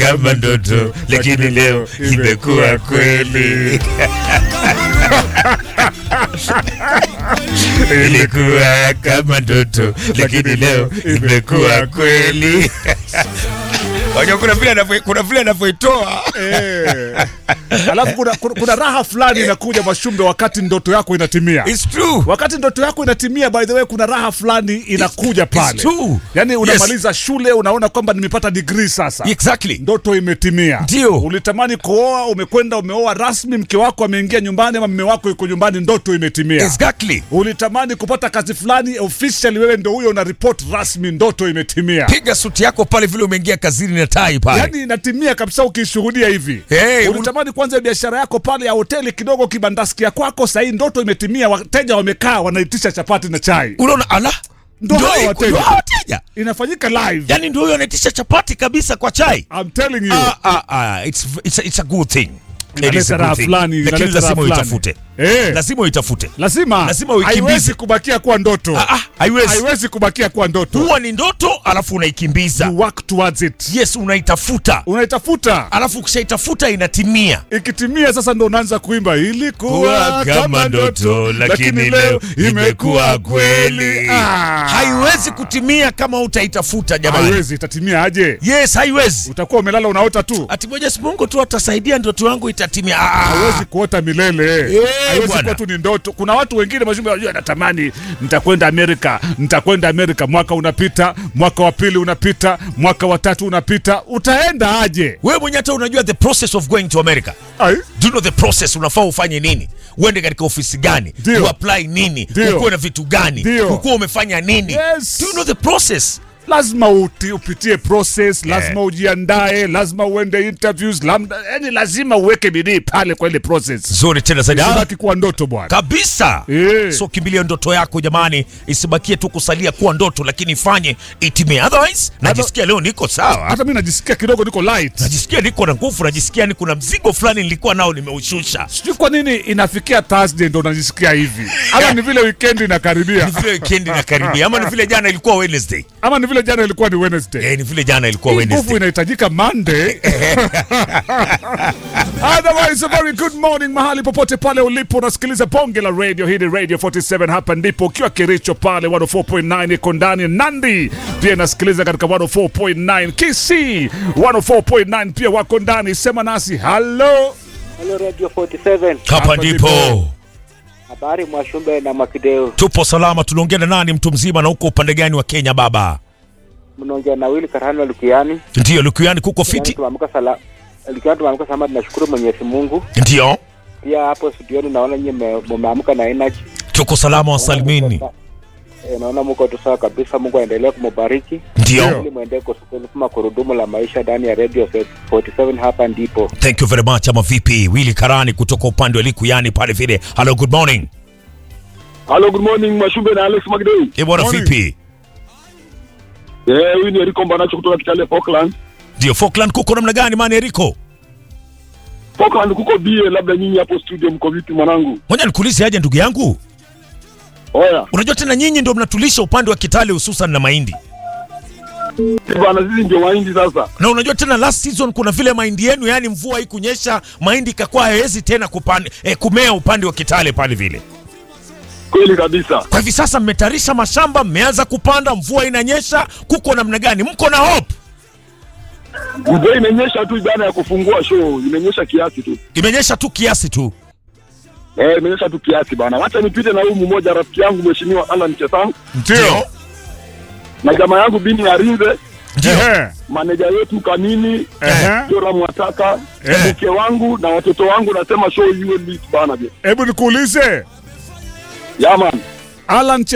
kama ndoto, lakini leo imekuwa kweli. Ilikuwa kama ndoto, lakini leo imekuwa kweli. Wajua kuna vile anavyo- kuna vile anavyoitoa Eh. Alafu kuna, kuna, kuna raha fulani inakuja Mashumbe wakati ndoto yako inatimia. It's true. Wakati ndoto yako inatimia, by the way, kuna raha fulani inakuja pale. true. Yani Yes. unamaliza shule, unaona kwamba nimepata degree sasa. Exactly. Ndoto imetimia. Ndio. Ulitamani kuoa, umekwenda umeoa rasmi, mke wako ameingia nyumbani ama mme wako yuko nyumbani, ndoto imetimia. Exactly. Ulitamani kupata kazi fulani officially, wewe ndio huyo una report rasmi, ndoto imetimia. Piga suti yako pale vile umeingia kazini na tai pale. Yaani inatimia kabisa ukishuhudia hivi. Hey, Ulitamani kwanza biashara yako pale ya hoteli kidogo kibandaski ya kwako, sahii ndoto imetimia, wateja wamekaa wanaitisha chapati na chai. unaona ala Ndo Ndio hao iko- wateja. ndio hao wateja Inafanyika live. yani ndio huyo anaitisha chapati kabisa kwa chai I'm telling you. ah, ah, ah, it's, it's, a- it's a good thing It Inaleta is a good raha thing. fulani, lakini inaleta raha lazima fulani. uitafute Eh. lazima uitafute Lazima. Lazima uikimbize. Haiwezi kubakia kuwa ndoto. Ah, ah, haiwezi Haiwezi kubakia kuwa ndoto. huwa ni ndoto alafu unaikimbiza You work towards it. yes unaitafuta Unaitafuta. alafu ukishaitafuta inatimia Ikitimia sasa ndo unaanza kuimba ilikuwa kama ndoto lakini leo imekuwa kweli. Ah. haiwezi kutimia kama utaitafuta jamani Haiwezi, itatimia aje? yes haiwezi Utakuwa umelala unaota tu. ati Mwenyezi Mungu tu atasaidia ndoto yangu itatimia Ah, ah. hawezi kuota milele Eh, haiwezi bwana. kuwa tu ni ndoto kuna watu wengine mashumbe wanajua natamani nitakwenda amerika nitakwenda amerika mwaka unapita mwaka wa pili unapita mwaka wa tatu unapita utaenda aje wewe mwenyewe hata unajua the process of going to America Ai? do you know the process unafaa ufanye nini uende katika ofisi gani Ndio. uapply nini Ndio. ukuwe na vitu gani Ndio. ukuwe umefanya nini Yes. do you know the process lazima uti, upitie process lazima ujiandae lazima uende interviews lamda, yani lazima uweke bidii pale kwa ile process zuri tena zaidi Ah, Usibaki kuwa ndoto bwana kabisa Eh. so kimbilia ndoto yako jamani isibakie tu kusalia kuwa ndoto lakini ifanye itimie otherwise najisikia leo niko sawa hata mi najisikia kidogo niko light najisikia niko na nguvu najisikia ni kuna mzigo fulani nilikuwa nao nimeushusha sijui kwa nini inafikia thursday ndo najisikia hivi ama ni vile weekend inakaribia ni vile weekend inakaribia ama ni vile jana ilikuwa wednesday ama ni vile jana ilikuwa ni wednesday eh, ni vile jana ilikuwa Hii nguvu wednesday inahitajika Monday. Otherwise, a very good morning mahali popote pale ulipo unasikiliza bonge la radio. Hii ni Radio 47, hapa ndipo ukiwa Kericho pale 104.9 iko ndani Nandi, pia inasikiliza katika 104.9 Kisii 104.9 pia wako ndani. Sema nasi hello. Hello Radio 47. hapa Hapa ndipo ndipo. Habari Mwashumbe na Mwakideo. tupo salama tunaongea na nani mtu mzima na huko upande gani wa kenya baba Mnaongea na Willy Karhani Lukiani. ndio lukuyani kuko Yaani fiti tumeamka sala Lukiani tumeamka salama tunashukuru Mwenyezi Mungu. ndio Pia hapo studioni naona nyinyi mme- mmeamka na energy. tuko salama wa salimini Eh, naona mko tu sawa kabisa. Mungu aendelee kumbariki. ndio Ili muendelee kusukuma gurudumu la maisha ndani ya Radio 47 hapa ndipo. thank you very much ama vipi wili karani kutoka upande wa likuyani pale vile hello good morning Hello, good morning Mashumbe na Alex Magdei. e bwana Morning. vipi Eh, huyu ni Eriko Mbanacho kutoka Kitale Falkland. ndio falkland kuko namna gani mani eriko Falkland kuko bie, labda nyinyi hapo studio mko vipi mwanangu? moja nikuulize aje ndugu yangu Oya, unajua tena nyinyi ndio mnatulisha upande wa kitale hususan na mahindi si bwana sisi ndio waindi sasa. na unajua tena last season kuna vile mahindi yenu yani mvua hii kunyesha mahindi ikakuwa hawezi tena kupande, eh, kumea upande wa kitale pale vile Kweli kabisa. kwa hivi sasa mmetarisha mashamba mmeanza kupanda mvua inanyesha kuko namna gani mko na hope Mvua imenyesha tu baada ya kufungua show, imenyesha kiasi tu. imenyesha tu kiasi tu Eh, imenyesha tu kiasi bana. Wacha nipite na huyu mmoja rafiki yangu mheshimiwa Alan Chesang Ndio. na jamaa yangu Bini Arinze, ndio Ehe. maneja yetu Kanini, Ehe. Jora Mwataka, Eh. mke wangu na watoto wangu, nasema show iwe lit bana. Hebu nikuulize Yaman. Alan